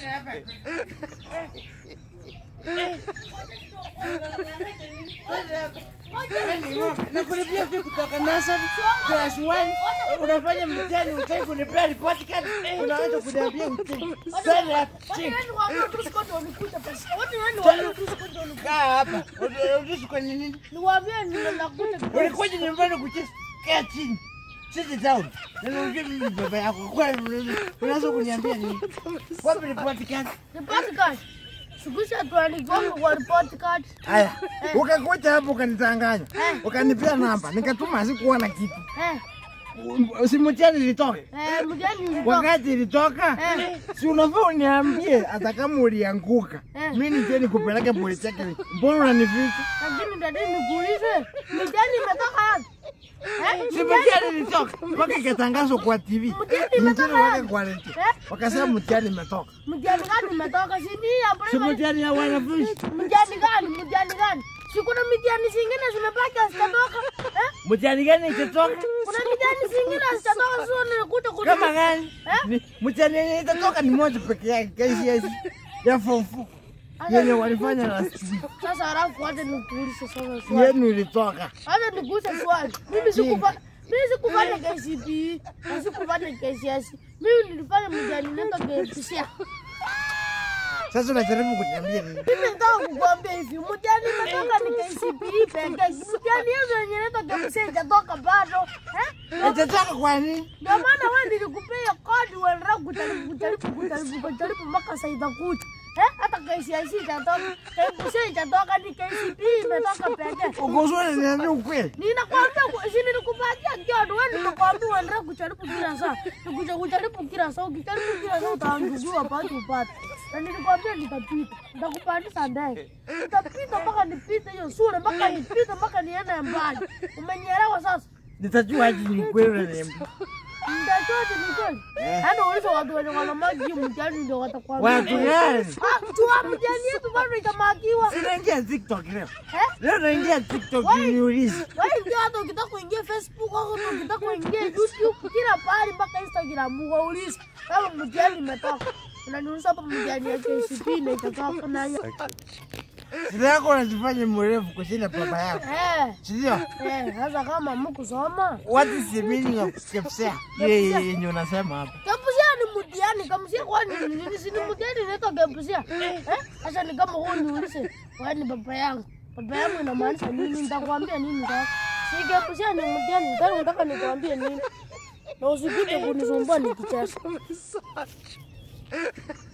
Nakulipia vipi kutoka nursery class 1 unafanya mtihani utaki kunipea report card unaanza kuniambia utaki. Stand up, chick. Kaa hapa. Uruhusu kwa nini? Ulikuja nyumbani kucheza. Kaa chini. Sit down. Na unajua mimi baba yako. Kwa nini unaanza kuniambia nini? Wapi report card? Haya, ukakuja hapo ukanitanganya, ukanipea namba, nikatuma sikuona kitu. Si mtihani ilitoka. Wakati ilitoka, si unafaa uniambie hata kama ulianguka. Eh. Mimi nije nikupeleke polytechnic. Mbona unanificha? Lakini dada nikuulize, mitihani imetoka wapi? Eh, Si mtihani ilitoka. Mpaka ikatangazwa kwa TV. Mtihani Mtihani imetoka wake wapi? kwa radio. Eh? Wakasema mtihani imetoka. Mtihani gani imetoka? Si ni ya Si primary. mtihani ya wanafunzi. Mtihani gani? Mtihani gani? Si kuna mitihani zingine zimebaki hazijatoka? Eh? Mtihani gani itatoka? Kuna mitihani zingine hazijatoka sio nilikuta kuna Kama gani? Eh? Ni- Mtihani yenye itatoka ni moja peke yake, KCSE ya form 4 yenye walifanya last week. Sasa halafu wacha nikuulize sasa swali. Yenu ilitoka. Wacha nikuulize swali. Mimi sikufa mimi sikufanya KCPE na sikufanya KCSE. Mimi nilifanya mtihani nenda KPCA. Sasa unajaribu kuniambia nini? Mimi nataka kukuambia hivi, mtihani imetoka ni KCPE pekee. Mtihani hizo yenye inaitwa KPCA haijatoka bado. Eh? Itatoka kwa nini? Ndio maana wewe nilikupea kodi uendelee kujaribu kujaribu kujaribu kujaribu mpaka saa itakuja. Eh? Hata KCSE itatoka, KPCA itatoka, ni KCPE imetoka pekee. Ukosoni niambia ukweli. Ninakwambia ku- si nilikupatia kodi, wewe nimekwambia uendelee kujaribu kila saa. Nikuja kujaribu kila saa, ukijaribu kila saa utaangukiwa pale upate. Na nilikwambia nitapita. Nitakupandisha ndege. Nitapita mpaka nipite hiyo shule, mpaka nipite mpaka niende mbali. Umenielewa sasa? Nitajua aje ni kweli unaniambia. Mtachote ni kweli. Eh. Yaani ulizo watu wenye wanamaki hiyo mtihani ndio watakwambia. Watu gani? Ah, tuwa mtihani yetu bado itamakiwa. Sinaingia TikTok leo. Eh? Leo naingia TikTok Wai. niulize. Wewe ndio hata ukitaka kuingia Facebook au ukitaka kuingia YouTube kila pahali mpaka Instagram waulize kama mtihani imetoka. Unaniuliza hapa mtihani ya KCPE na itatoka na hiyo. Sina yako unajifanya mrefu kushinda baba yako. Eh. Sindio? Eh, sasa kama mkusoma What is the meaning of KPSEA? Ile yenye unasema hapa. Kapusia ni mtihani, kamusia kwani ni nini? Si ni mtihani inaitwa kapusia. Eh? Sasa ni kama wewe niulize, wewe ni baba yangu. Baba yangu inamaanisha nini? Nitakwambia nini sasa? Si kapusia ni mtihani, sasa unataka nikwambie nini? Na usikuje kunisumbua nikicheza.